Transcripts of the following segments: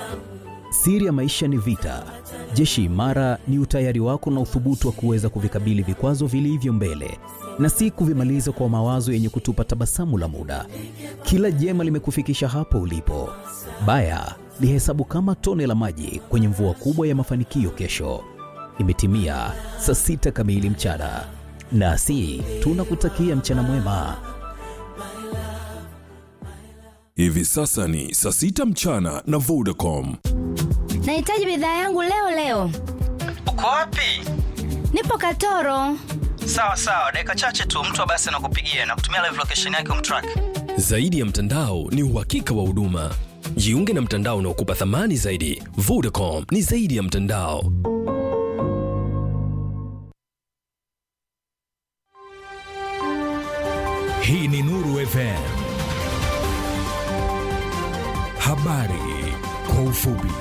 Siri ya maisha ni vita. Jeshi imara ni utayari wako na uthubutu wa kuweza kuvikabili vikwazo vilivyo mbele na si kuvimaliza kwa mawazo yenye kutupa tabasamu la muda. Kila jema limekufikisha hapo ulipo. Baya lihesabu kama tone la maji kwenye mvua kubwa ya mafanikio kesho. Imetimia saa sita kamili mchana, nasi tunakutakia mchana mwema. Hivi sasa ni saa sita mchana na Vodacom. Nahitaji bidhaa yangu leo leo. Uko wapi? Nipo Katoro. Sawa sawa, dakika chache tu mtu wa basi anakupigia na kutumia live location yake umtrack. Zaidi ya mtandao ni uhakika wa huduma. Jiunge na mtandao unaokupa thamani zaidi. Vodacom ni zaidi ya mtandao. Hii ni Nuru FM. Habari kwa ufupi.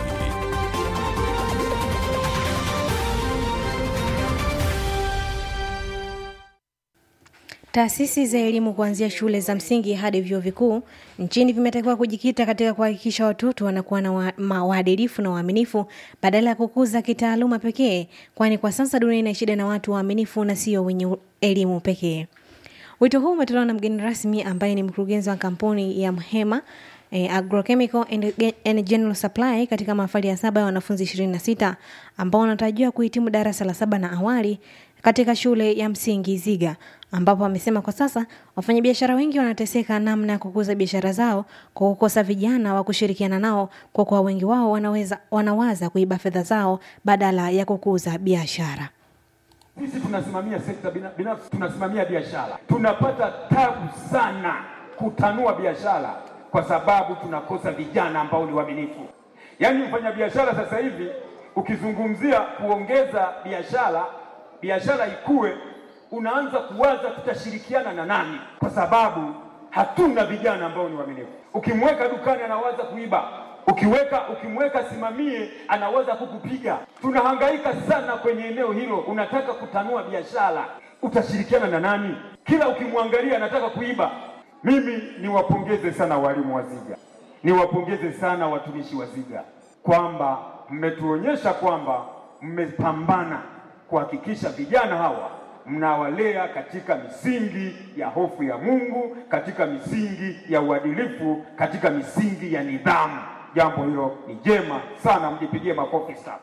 Taasisi za elimu kuanzia shule za msingi hadi vyuo vikuu nchini vimetakiwa kujikita katika kuhakikisha watoto wanakuwa na wa- ma- waadilifu na waaminifu badala ya kukuza kitaaluma pekee, kwani kwa sasa dunia ina shida na watu waaminifu na sio wenye u- elimu pekee. Wito huu umetolewa na mgeni rasmi ambaye ni mkurugenzi wa kampuni ya Mhema eh, Agrochemical and, and General Supply katika mahafali ya saba ya wanafunzi 26 ambao wanatarajiwa kuhitimu darasa la saba na awali katika shule ya msingi Ziga, ambapo amesema kwa sasa wafanyabiashara wengi wanateseka namna ya kukuza biashara zao kwa kukosa vijana wa kushirikiana nao, kwa kuwa wengi wao wanaweza, wanawaza kuiba fedha zao badala ya kukuza biashara. Sisi tunasimamia sekta bina- binafsi, tunasimamia biashara, tunapata tabu sana kutanua biashara kwa sababu tunakosa vijana ambao ni waaminifu. Yaani mfanyabiashara sasa hivi ukizungumzia kuongeza biashara, biashara ikue, unaanza kuwaza tutashirikiana na nani, kwa sababu hatuna vijana ambao ni waaminifu. Ukimweka dukani anawaza kuiba, ukiweka ukimweka simamie anaweza kukupiga. Tunahangaika sana kwenye eneo hilo. Unataka kutanua biashara, utashirikiana na nani? Kila ukimwangalia anataka kuiba. Mimi niwapongeze sana walimu wa Ziga, niwapongeze sana watumishi wa Ziga kwamba mmetuonyesha kwamba mmepambana kuhakikisha vijana hawa mnawalea katika misingi ya hofu ya Mungu, katika misingi ya uadilifu, katika misingi ya nidhamu. Jambo hilo ni jema sana, mjipigie makofi sana.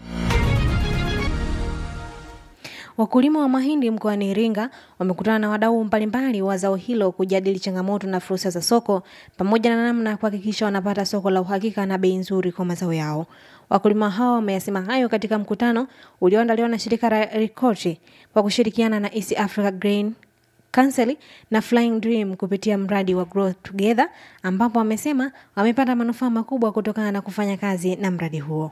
Wakulima wa mahindi mkoani Iringa wamekutana na wadau mbalimbali wa zao hilo kujadili changamoto na fursa za soko pamoja na namna ya kuhakikisha wanapata soko la uhakika na bei nzuri kwa mazao yao. Wakulima hao wameyasema hayo katika mkutano ulioandaliwa na shirika la Rikoti kwa kushirikiana na East Africa Grain Council na Flying Dream kupitia mradi wa Grow Together ambapo wamesema wamepata manufaa makubwa kutokana na kufanya kazi na mradi huo.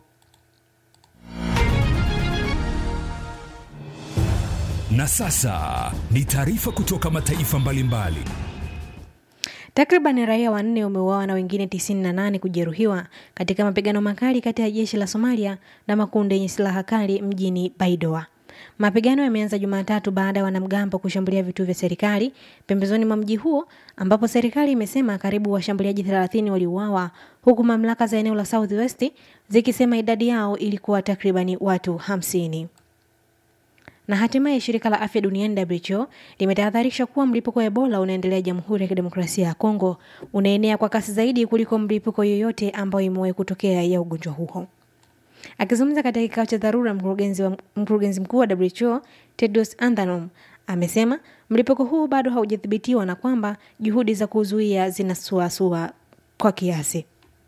Na sasa ni taarifa kutoka mataifa mbalimbali. Takriban raia wanne wameuawa na wengine 98 kujeruhiwa katika mapigano makali kati ya jeshi la Somalia na makundi yenye silaha kali mjini Baidoa. Mapigano yameanza Jumatatu baada ya wanamgambo kushambulia vituo vya serikali pembezoni mwa mji huo, ambapo serikali imesema karibu washambuliaji 30 waliuawa, huku mamlaka za eneo la Southwest zikisema idadi yao ilikuwa takribani watu 50 na hatimaye shirika la afya duniani WHO limetahadharisha kuwa mlipuko wa Ebola unaendelea Jamhuri ya Kidemokrasia ya Kongo, unaenea kwa kasi zaidi kuliko mlipuko yoyote ambayo imewahi kutokea ya ugonjwa huo. Akizungumza katika kikao cha dharura, mkurugenzi, wa, mkurugenzi mkuu wa WHO Tedros Adhanom amesema mlipuko huu bado haujathibitiwa na kwamba juhudi za kuzuia zinasuasua kwa kiasi.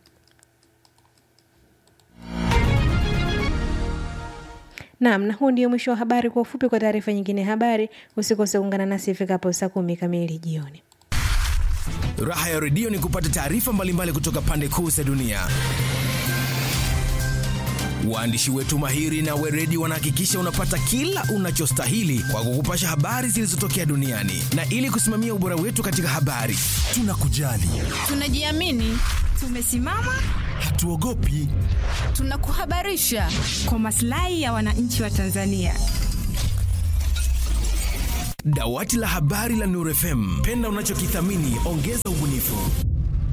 Naam, na huu ndio mwisho wa habari kwa ufupi. Kwa taarifa nyingine ya habari, usikose kuungana nasi ifikapo saa kumi kamili jioni. Raha ya redio ni kupata taarifa mbalimbali kutoka pande kuu za dunia. Waandishi wetu mahiri na weredi wanahakikisha unapata kila unachostahili kwa kukupasha habari zilizotokea duniani, na ili kusimamia ubora wetu katika habari, tunakujali, Tunajiamini, tumesimama, hatuogopi. tunakuhabarisha kwa maslahi ya wananchi wa Tanzania. Dawati la habari la Nuru FM, penda unachokithamini, ongeza ubunifu.